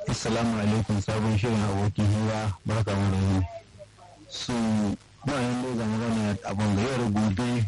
Assalamu alaikum sabon shirin abokin hira barka mu da yini. So bayan da ga magana abin da yau da gobe.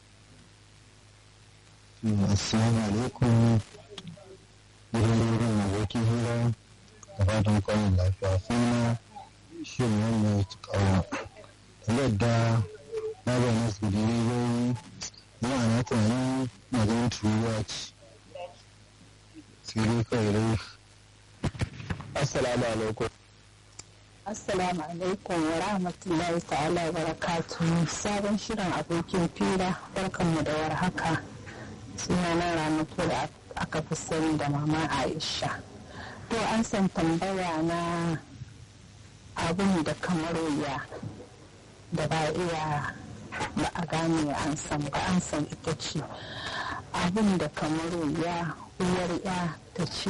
Assalamu alaikum gidan rediyon abokin hira da fatan kwanan lafiya suna shirin wannan ya ci kawo. Yadda na bayyana su da rediyoyi yana na tunanin maganin turuwa ce. Sai dai kawai dai Assalamu alaikum. Assalamu alaikum wa rahmatullahi ta'ala wa barakatuhu sabon shirin abokin fira barkanmu da warhaka sunana ramatu da aka fi sani da mama aisha to an san tambaya na abun da kamar wuya da ba iya ba a gane an san ba an san ita ce abun da kamar wuya uwar ya ta ce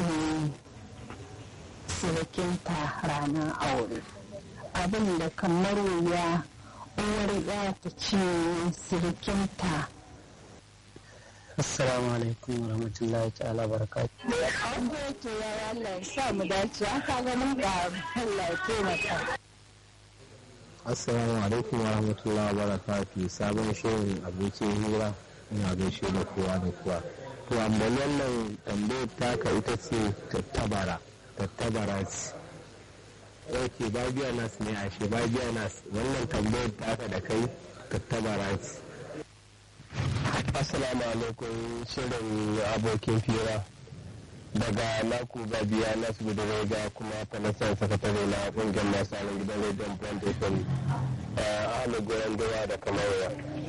sirikinta ranar aure abin da kamar wuya uwar ya ta ce sirikinta Assalamu alaikum wa rahmatullahi ta'ala barakatu. an goce ya Allah ya sa mu dace aka ga mun ga Allah ya taimaka Assalamu alaikum wa rahmatullahi wa barakatuh sabon shirin abokin hira ina gaishe da kowa da kowa. To amma wannan tambayar taka ita ce tattabara. Tattabara ce. Ok, babiya nas ne ashe babiya nas wannan tambayar taka da kai tattabara ce. Assalamu alaikum shirin abokin fira daga naku babiya nasu gudu ga kuma fanasan sakatare na kungiyar masu halin gidan rediyon brand fm a halin goyon dawa da kamarwa.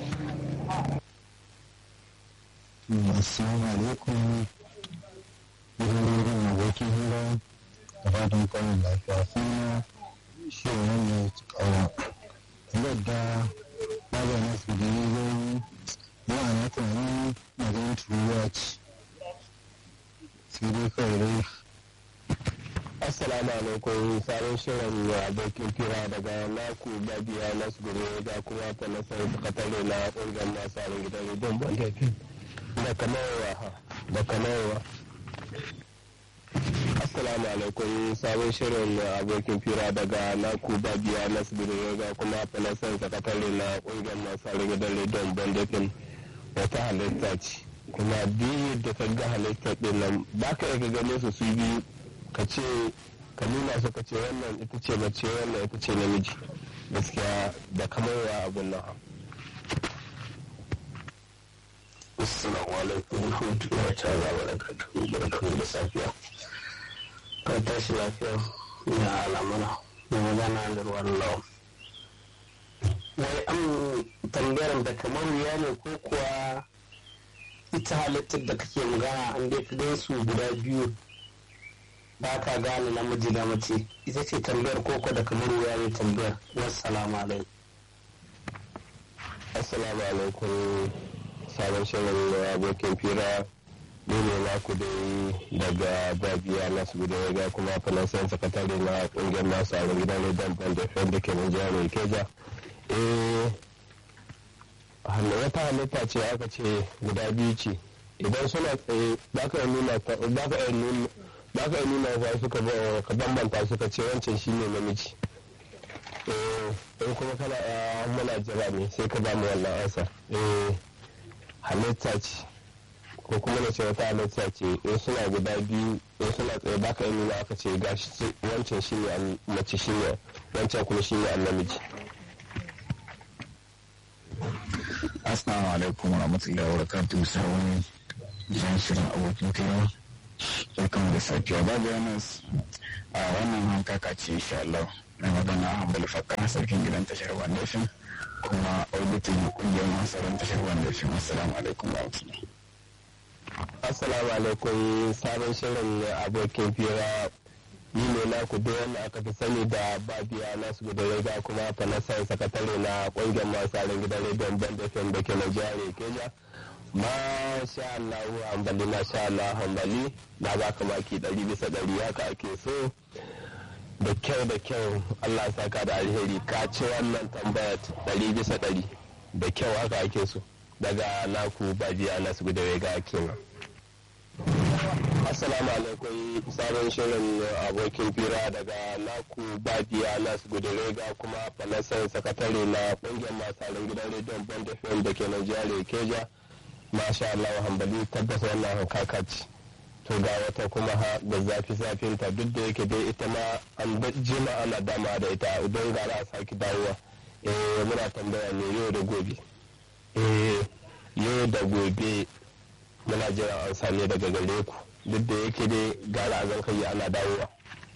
Assalamu alaikum gidan rediyon abokin hira da fatan kwanan lafiya suna shirin wannan ya ci kawo. Yadda babiya nas da rediyoyi yana na tunanin maganin turuwa ce. Sai dai kawai dai Assalamu alaikum sabon shirin abokin fira daga naku babiya nasu gudu ga kuma fanasan sakatare na kungiyar masu halin gidan rediyon brand fm da kamarwa da kamarwa. Assalamu alaikum sabon shirin abokin fira daga naku babiya nasiru ga kuma falasan sakatare na kungiyar masu harin gidan rediyon bandafin wata halitta ce kuma biyu da ka ga halittar din nan ba ka iya gane su su biyu ka ce ka nuna su ka ce wannan ita ce mace wannan ita ce namiji gaskiya da kamarwa abun nan Assalamu alaikum wa rahmatullahi ta'ala wa barakatuhu barkamu da safiya. Ka tashi lafiya ya al'amura da magana da ruwan lawan. Wai an tambayar da kamar wuya ne ko kuwa ita halittar da kake magana an dai ka su guda biyu ba ka gane namiji da mace ita ce tambayar koko da kamar wuya ne tambayar wassalamu alaikum. assalamu alaikum sabon shirin abokin fira ni ne naku dai daga babiya nasu guda ga kuma fanasan sakatare na kungiyar masu a gidan rediyon bandafin da ke nan jihar keja eh hannu wata halitta ce aka ce guda biyu ce idan suna tsaye ba ka nuna ba ka nuna ba ka nuna ba suka ka bambanta suka ce wancan shine namiji eh in kuma kana muna jira ne sai ka ba mu wannan ansa eh halitta ce ko kuma na ce wata halitta ce in suna guda biyu in suna tsaye ba ka nuna aka ce gashi wancan shi ne mace shi ne wancan kuma shi ne namiji Assalamu alaikum wa rahmatullahi wa barakatuhu sabon jan shirin abokin fira barkan da safiya babu yanas a wannan hankaka ce insha Allah na magana Abdul Fakka sarkin gidan tashar Wandashin kuma auditin kungiyar masarar tashar Wandashin assalamu alaikum wa rahmatullahi assalamu alaikum sabon shirin abokin fira ni ne na ku dai wanda aka fi sani da babiya nasu guda rega kuma fanasan sakatare na kungiyar masu harin gidan rediyon bandafin da ke na jihar kenya masha Allah hambali masha Allah hambali na baka maki ɗari bisa ɗari haka ake so da kyau da kyau Allah saka da alheri ka ci wannan tambayar ɗari bisa ɗari da kyau haka ake so daga naku babiya nasu guda rega kenan Assalamu alaikum sabon shirin abokin fira daga naku babiya nasu gudurega kuma falasan sakatare na kungiyar masu gidan rediyon bond fm da ke Najeriya keja masha Allah hambali tabbas wannan kakaci to ga wata kuma ha da zafi zafin ta duk da yake dai ita ma an jima ana dama da ita idan gara a saki dawowa eh muna tambaya ne yau da gobe eh yau da gobe muna jiran an same daga gare ku duk da yake dai gara a zankayi ana dawowa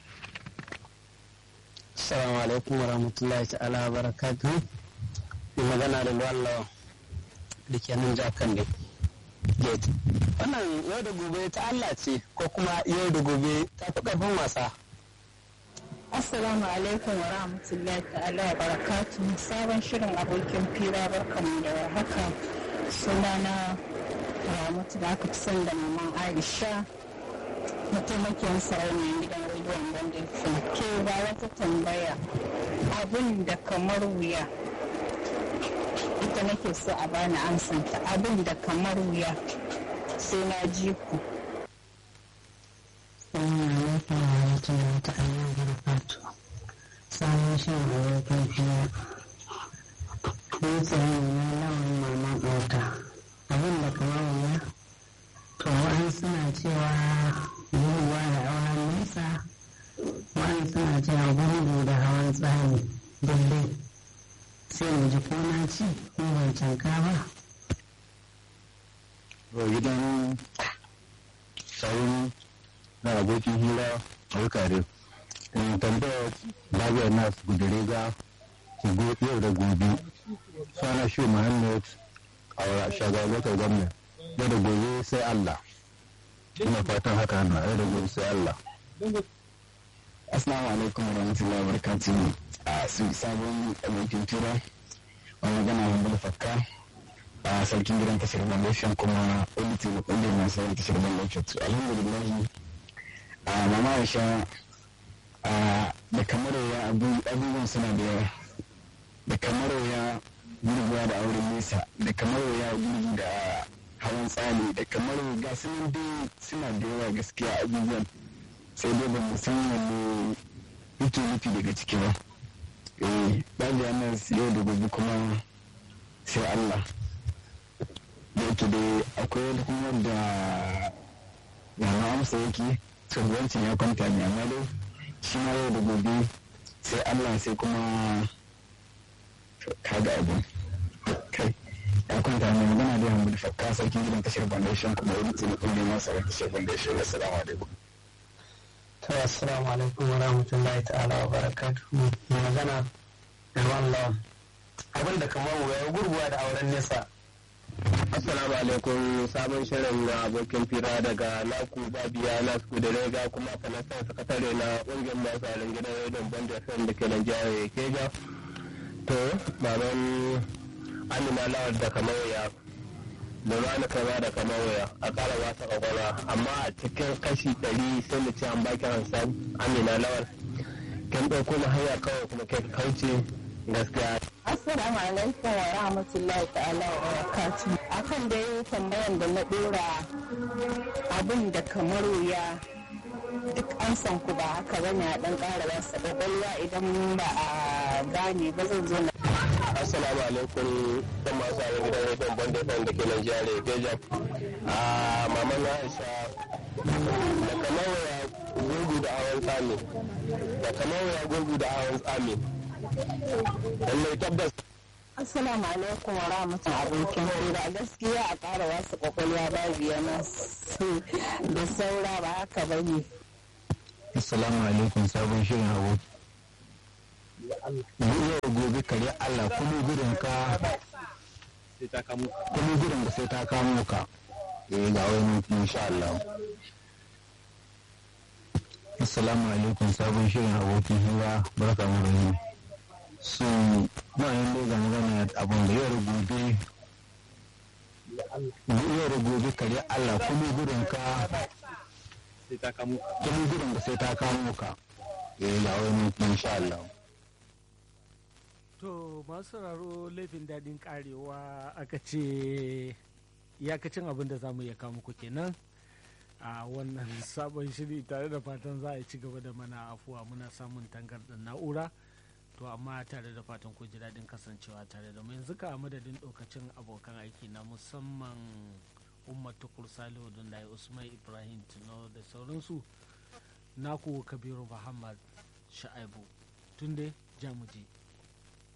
Assalamu alaikum wa rahmatullahi ta'ala wa barakatuhu. Mai magana da Luwallawa da ke nan jakan ne. Gate. Wannan yau da gobe ta Allah ce ko kuma yau da gobe ta fi ƙarfin wasa. Assalamu alaikum wa rahmatullahi ta'ala wa barakatu sabon shirin abokin fira barkanmu da haka sunana Ramatu da aka fi son da maman Aisha mataimakiyar sarauniyar gidan rediyon Bandin ke ba wata tambaya abin da kamar wuya ita nake so a bani amsanta abin da kamar wuya sai na ji ku. Assalamu alaikum wa rahmatullahi ta'ala wa barakatu. Sabon shirin abokin fiye. Ni tsaye na lawan mama ɗauta. Abin da kamar wuya, to wa'an suna cewa gurguwa da auren nesa, wa'an suna cewa gurgu da hawan tsani daidai. Sai mu ji ko na ci ko ban canka ba. gidan sauran na abokin hira a wukare tambayar lafiyar nasu gudure ga yau da gobe sana shi muhammad a shagabatar gwamna yau da gobe sai allah ina fatan haka na yau da gobe sai allah Assalamu alaikum wa rahmatullahi wa barakatuhu. A su sabon abokin tura a magana wanda fakka a sarkin gidan tashar Malaysia kuma editor da kungiyar masu yin tashar Malaysia. To alhamdulillah a mama Aisha a da kamar ya abubuwan suna da yawa. Da kamar ya gurguwa da auren nesa da kamar ya gurgu da hawan tsali da kamar ga sunan dai suna da yawa gaskiya abubuwan sai dai ba mu san wanne yake nufi daga ciki ba eh babu yanar yau da gobe kuma sai Allah da yake dai akwai wani kuma da yana amsa yake wancan ya kwanta ne amma dai shi ma yau da gobe sai Allah sai kuma kaga abu kai ya kwanta ne magana da yamma da fakka sarkin gidan tashar foundation kuma wani taimakon da masu tashar foundation assalamu alaikum To assalamu alaikum wa rahmatullahi ta'ala wa barakatuhu. Mai magana da lawan. Abin da kamar wuya gurguwa da auren nesa. assalamu alaikum sabon shirin na abokin fira daga naku babiya nasu gudurega kuma falasan sakatare na kungiyar masu halin gidan rediyon band fm da ke Najeriya keja to maman amina lawal da kamar ya da rana kaza da kamar waya a kara wasa kwakwalwa amma a cikin kashi ɗari sai mu ce an baki hansan amina lawal kin ɗauko mu hanya kawai kuma kai kauce gaskiya Assalamu alaikum wa rahmatullahi ta'ala wa barakatuh. Akan dai tambayan da na dora abin da kamar wuya duk an san ku ba haka bane a dan ƙara wasa kwakwalwa idan ba a gane ba zan zo na assalamu alaikum dan masu harin gidan rediyon banda fan da ke Najeriya Beja a maman Aisha da kamar waya gurgu da hawan tsami da kamar waya gurgu da hawan tsami lallai tabbas Assalamu alaikum wa rahmatullahi abokin hira gaskiya a ƙara wasu kwakwalwa babu yana da saura ba haka bane. assalamu alaikum sabon shirin aboki yau gobe kare allah kuma gudun ka kuma gudun ka sai ta kamo ka eh ga wani insha Allah assalamu alaikum sabon shirin abokin hira barka mu da yini so ba yin da ga magana abun da yau gobe yau gobe kare allah kuma gudun ka kuma gudun ka sai ta kamo ka eh ga wani insha Allah To masu sauraro laifin daɗin karewa aka ce iyakacin abin da za mu iya kawo muku kenan a wannan sabon shiri tare da fatan za a ci gaba da mana afuwa muna samun tangarɗar na'ura to amma tare da fatan ku ji daɗin kasancewa tare da mu yanzu ka madadin ɗaukacin abokan aiki na musamman umar tukur salihu da usman ibrahim tuno da sauransu naku kabiru muhammad sha'aibu tunde jamuje